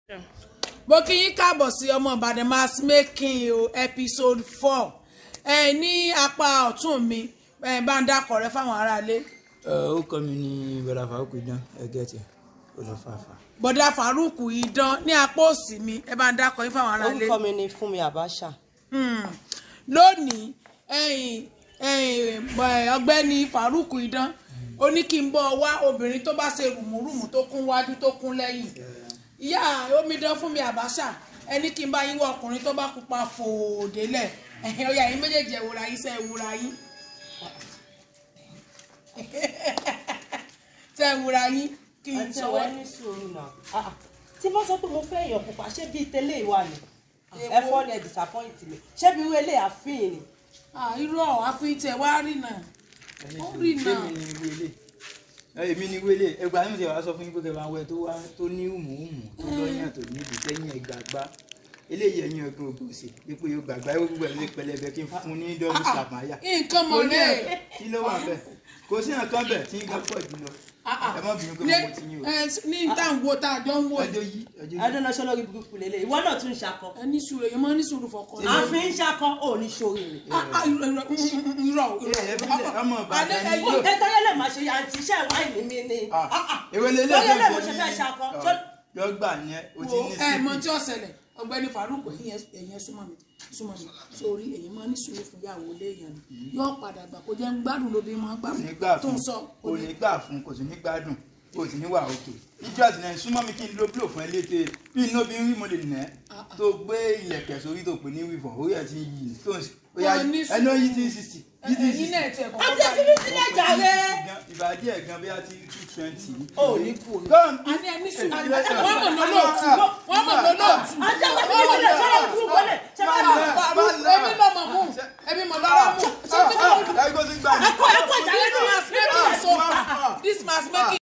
mo kí yín káàbọ̀ sí ọmọ ìbàdàn mass making o episode four ẹ ní apá ọ̀tún mi ẹ bá ń dákọ̀ rẹ fáwọn aráalé ó kọ́ mi ní bọ́dà fàákù idán ẹgẹ́ tí ó lọ fàáfà. bọ̀dá faruku idán ní apá òsì mi ẹ bá ń dákọ̀ yín fáwọn aráalé orúkọ mi ni Fúnmi Abacha Hmm. lónìí ẹ̀yin ẹ̀yin ẹ̀, ọ̀gbẹ́ni faruku idán ó ní kí n bọ́ wá obìnrin tó bá ṣe rùmùrùmù tó kún wájú tó kún lẹ́yìn ìyá omidan Fúnmi Abacha ẹni kí n bá yín wá ọkùnrin tó bá pupa fòdélẹ̀ ẹ̀yin ọ̀yà yín méjèèjì ẹ̀wòrà yín sẹ́ ẹ̀wòrà yín sẹ́ ẹ̀wòrà yín kí n àti sọ̀wọ́ ọwọ́ ní sùúrù náà Ah, ah. tí bá sọ pé mo fẹ́ èèyàn pupa ṣé bíi tẹ́lẹ̀ ìwà ni ẹ fọ́ ni ẹ disappoint mi ṣé bí irú eléyà àfihàn ni irọ́ àfihàn wá rí náà ó rí náà èmi ni wele èmi ni wele ẹgbàá ní mo ti wá sọ fún yín pé kẹfà wẹ tó wá tó ní hùmùhùmù tó lọ́yàn tó ní ìdíkẹ́yìn ẹgbàgbá eléyìí ẹ̀yìn ọgbọ́n ògùn sí ipò yóò gbàgbá ewu gbogbo ẹ̀ ló pẹlẹbẹ kí n fún un ní dọ́ọ̀bù sàmáyà nǹkan mọ̀ rẹ̀ kí ló wà bẹ́ẹ̀ kò sí nǹkan bẹ́ẹ̀ tí ń gbà pọ̀ jù lọ ẹ má bínú pé mo ti yín o ní tá à ń wo tá a jọ ń wo ọjọ́ yìí ọjọ́ yìí adúná ṣe lórí burúkú lélẹ̀ ìwọ náà tún ń ṣakọ ẹ ní sùúrù èyí máa ń ní sùúrù fọkàn àfi ń ṣakọ ò ní ṣorí rẹ̀ Ah, ah, irọ́ irọ́ irọ́ ẹ ẹ bílẹ̀ ọmọ Alẹ́ ìbàdàn ẹ̀yìn- ni ètò yẹn lè máa ṣe àǹtí iṣẹ́ wáìnì mi ni ewé lélẹ̀ Bóyá lè mo ṣe fẹ́ ṣakọ. yọ gbà yẹn o ti ní ẹ mọ sípì. tí ó ṣẹlẹ̀ ọ̀gbẹ́ni Faruk ẹ̀yin ẹ̀yin súnmọ́ mi súnmọ́ mi sórí ẹ̀yin máa ń ní sùúrù fún ìyàwó léèyàn ni yóò padà gbà kó jẹ́ ń gbádùn lóbi máa ń gbà kò fún ní gbà tó fún ń sọ kò ní gbà fún kò sì ní gbádùn kò sì ní wà òkè ìjọ àtìlẹyìn súnmọ́ mi kí n lo blow fún ẹ létè bí inú bí rí mo lè nà ẹ́ tó gbé ilẹ̀kẹ̀ sórí tó pè ní wífọ̀ orí ẹ̀ ti ń yí tó ń bóyá Wọ́n ní ẹnu yí ti ń sixty yí ti ń ẹ̀yin sixty náà tiẹ̀ kọ́kọ́ àti ẹ̀fí mi sílẹ̀ jàre ìbàdí ẹ̀ gan bóyá ti two twenty. ò ní kú o. a ní ẹni sùúrù wọ́n mọ̀ lọ́lọ́ọ̀tù wọ́n mọ̀ lọ́lọ́ọ̀tù àti ẹ̀fí mi sílẹ̀ ṣé lórí burúkú lẹ̀ ṣé bá mi ẹbí lọ́mọ mú ẹbí mọ̀ lọ́rọ́ mú ṣé bí wọ́n ẹ kó sí gbà mí. ẹ̀kọ́ ẹ̀kọ́ ìjà this lẹ́nu mass making so far this mass making